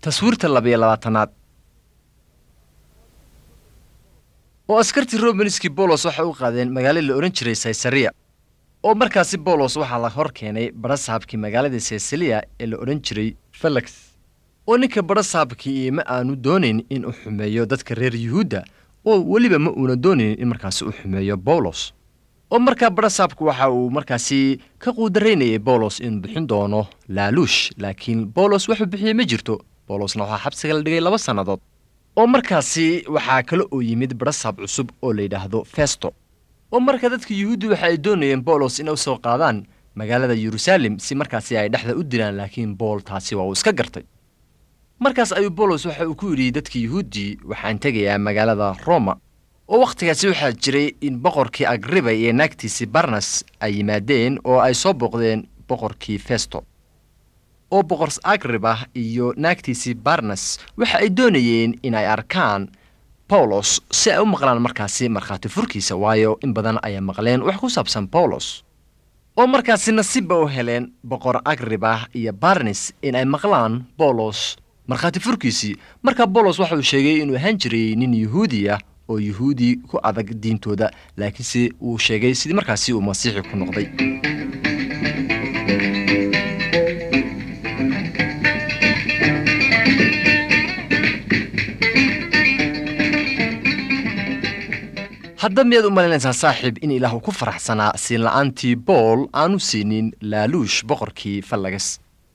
taswiirta labiyo labaatanaad oo askartii romanskii bolos waxay u qaadeen magaalo la odhan jiray saysariya oo markaasi bolos waxaa la hor keenay badhasaabkii magaaladii saysaliya ee la odhan jiray felix oo ninka badhasaabkii ma aanu doonayn in uu xumeeyo dadka reer yuhuudda oo weliba ma uuna doonayn in markaasi uu xumeeyo bawlos oo markaa badhasaabku waxa uu markaasi ka quudaraynayay bawlos inuu bixin doono laaluush laakiin bawlos wuxuu bixiyey ma jirto bawlosna waxaa xabsiga la dhigay laba sannadood oo markaasi waxaa kale oo yimid badhasaab cusub oo la yidhaahdo festo oo marka dadka yuhuuddi waxa ay doonayeen bawlos inay u soo qaadaan magaalada yeruusaalem si markaasi ay dhexda u dilaan laakiin bool taasi waa uu iska gartay markaas ayuu bawlos waxa uu ku yidhi dadka yuhuuddii waxaan tegayaa magaalada roma oo wakhtigaasi waxaa jiray in boqorkii agriba iyo naagtiisii barnas ay yimaadeen oo ay soo booqdeen boqorkii festo oo boqor agriba iyo naagtiisii barnas waxa ay doonayeen in ay arkaan bawlos si ay u maqlaan markaasi markhaati furkiisa waayo in badan ayay maqleen wax ku saabsan bawlos oo markaasi nasiibba u heleen boqor agriba iyo barnes in ay maqlaan bawlos markhaati furkiisii markaa bawlos waxa uu sheegay inuu ahaan jiray nin yuhuudi ah oo yuhuudi ku adag diintooda laakiinse uu sheegay sidii markaasi uu masiixi ku noqday hadda miyaad u malaynaysaa saaxiib in ilaah uu ku faraxsanaa siin la'aantii bool aanu siinin laaluush boqorkii fallagas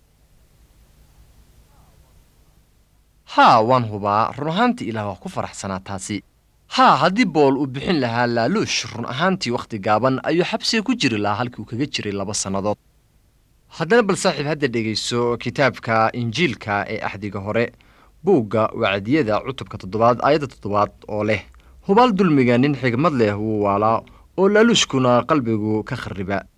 haa waan hubaa run ahaantii ilaah waa ku faraxsanaa taasi haa haddii bool uu bixin lahaa laaluush run ahaantii wakhti gaaban ayuu xabsiga ku jiri lahaa halkii uu kaga jiray laba sannadood haddana bal saaxiib hadda dhegayso kitaabka injiilka ee axdiga hore buugga wacdiyada cutubka toddobaad aayadda toddobaad oo leh hubaal dulmiga nin xigmad leh wuu waalaa oo laaluushkuna qalbigu ka kharriba